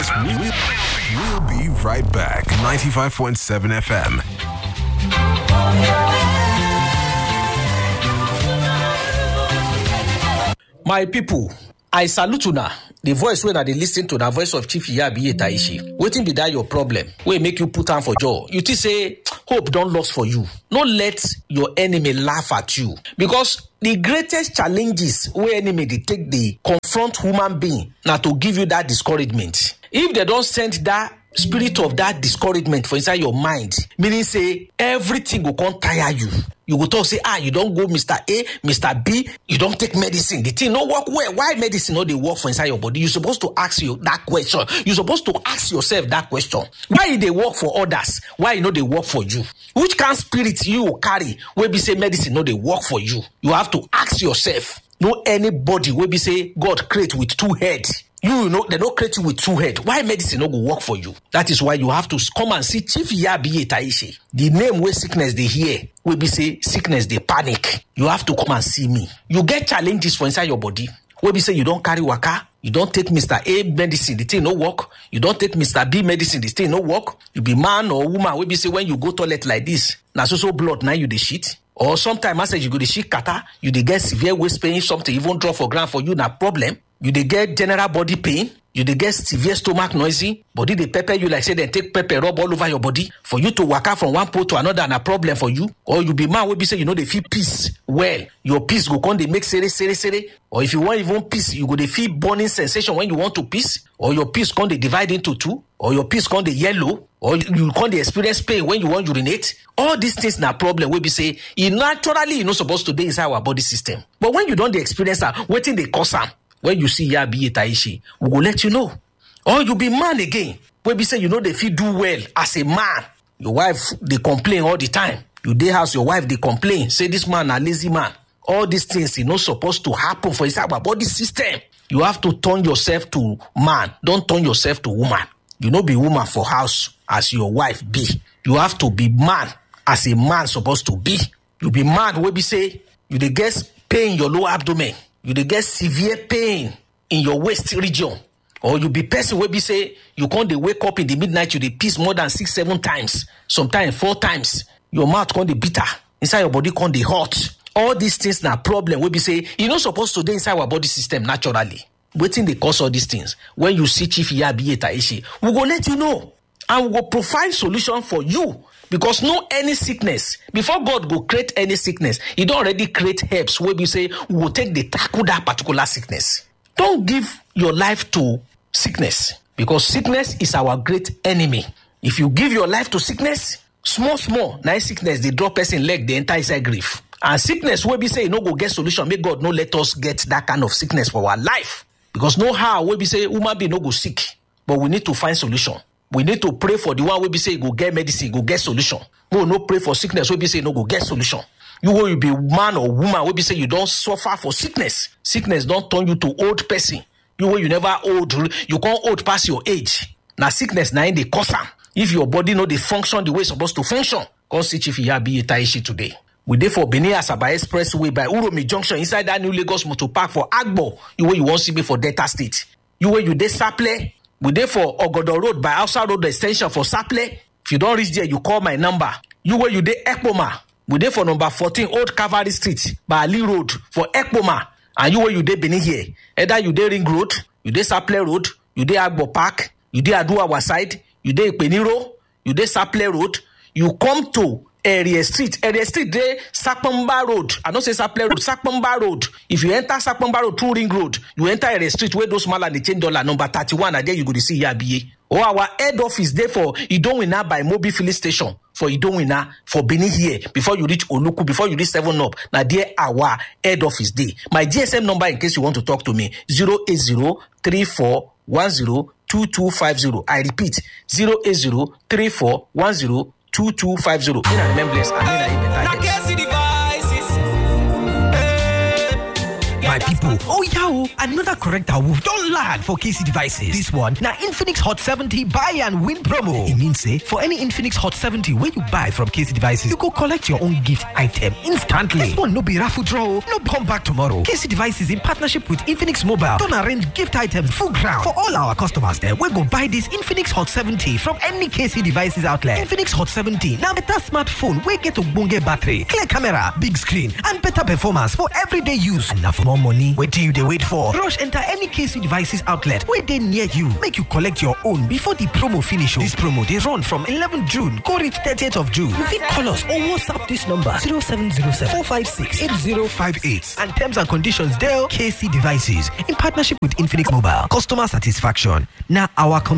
us. We'll, we'll be right back. 95.7 FM. my pipo i salute una the voice wey una dey lis ten to na voice of chief iyabiye taishi wetin be dat your problem wey make you put am for jaw you think say hope don lost for you no let your enemy laugh at you because the greatest challenges wey enemy dey take dey confront human being na to give you that discouragement if dem don send that spirit of that discouragement for inside your mind meaning say everything go come tire you you go talk say ah you don go mr a mr b you don take medicine the thing no work well why medicine no dey work for inside your body you suppose to ask you that question you suppose to ask yourself that question why e dey work for others why e no dey work for you which kind spirit you carry wey be say medicine no dey work for you you have to ask yourself no anybody wey be say god create with two head you know they no create you with two head why medicine no go work for you that is why you have to come and see chief yabiye taishi the name wey sickness dey hear wey be say sickness dey panic you have to come and see me you get challenges for inside your body wey be say you don carry waka you don take mr a medicine the thing no work you don take mr b medicine the thing no work you be man or woman wey be say when you go toilet like this na so so blood na you dey shit or sometimes as you go dey shit kata you dey get severe waist pain something even drop for ground for you na problem you dey get general body pain you dey get severe stomach noisy body dey pepper you like say dem take pepper rub all over your body for you to waka from one pole to another na problem for you or you be man wey be say you no dey feel peace well your peace go come dey make sere sere sere or if you wan even peace you go dey feel burning sensation when you want to peace or your peace come dey divide into two or your peace come dey yellow or you come dey experience pain when you wan urinate all these things na problem wey be say e naturally e no suppose to dey inside our body system but when you don dey experience am wetin dey cause am when you see yabiye taishi we go let you know or you be man again wey be say you no dey fit do well as a man your wife dey complain all the time you dey house your wife dey complain say this man na lazy man all these things e no suppose to happen for inside our body system you have to turn yourself to man don turn yourself to woman you no be woman for house as your wife be you have to be man as a man suppose to be you be man wey be say you dey get pain in your lower abdomen you dey get severe pain in your waist region or you be person wey be say you come dey wake up in the midnight you dey piss more than six seven times sometimes four times your mouth come dey bitter inside your body come dey hot all these things na problem wey be say e no suppose to dey inside our body system naturally wetin dey cause all these things when you see chief yabiye taishi we go let you know and we go provide solution for you because no any sickness before god go create any sickness he don already create herbs wey be say we go take dey tackle that particular sickness don give your life to sickness because sickness is our great enemy if you give your life to sickness small small na sickness dey drop person leg dey enter inside grief and sickness wey be say e no go get solution make god no let us get that kind of sickness for our life because no how wey be say human being no go sick but we need to find solution we need to pray for the one wey be say e go get medicine e go get solution make we no pray for sickness wey be say e no go get solution you wey you be man or woman wey be say you don suffer for sickness sickness don turn you to old person you wey you never old you come old pass your age na sickness na im dey cause am if your body no dey function the way e suppose to function come see chief iyabiye taishi today we dey for benin asaba expressway by uromi junction inside that new lagos motor park for agbo you wey you wan see me for delta state you wey you dey saple we dey for ogodo road by hausa road ex ten sion for saple if you don reach there you call my number you wey you dey ekpoma we dey for number fourteen old cavalry street by ali road for ekpoma and you wey you dey benin here either you dey ring road you dey saple road you dey agbo park you dey aduawa side you dey ipeniro you dey saple road you come to area street area street dey sapamba road i no say saple road sapamba road if you enter sapamba road through ring road you enter area street wey those mala dey change dollar number thirty-one na there you go dey see yabiye or our head office dey for idowina by mobi filling station for idowina for benin here before you reach oluku before you reach seven up na there our head office dey my gsm number in case you want to talk to me zero eight zero three four one zero two two five zero i repeat zero eight zero three four one zero two two five zero may na remain blessed and may na you better health. My people, oh yeah, oh, another correct awoof don land for KC devices. This one na Infinix Hot 70 buy and win promo. E mean say for any Infinix Hot 70 wey you buy from KC devices, you go collect your own gift item instantly. This one no be raffle draw, no come back tomorrow. KC devices in partnership with Infinix Mobile don arrange gift items full ground for all our customers dem wey go buy this Infinix Hot 70 from any KC devices outlet. Infinix Hot 70 na better smartphone wey get ogbonge battery, clear camera, big screen and better performance for everyday use. And na for more money, wetin you dey wait for? Rush enter any KC devices outlet wey dey near you make you collect your own before the promo finish. This promo dey run from 11 June go reach 30th of June. You fit call us or WhatsApp this number 0707 456 8058 and terms and conditions dey KC devices in partnership with Infinix Mobile. Customer satisfaction na our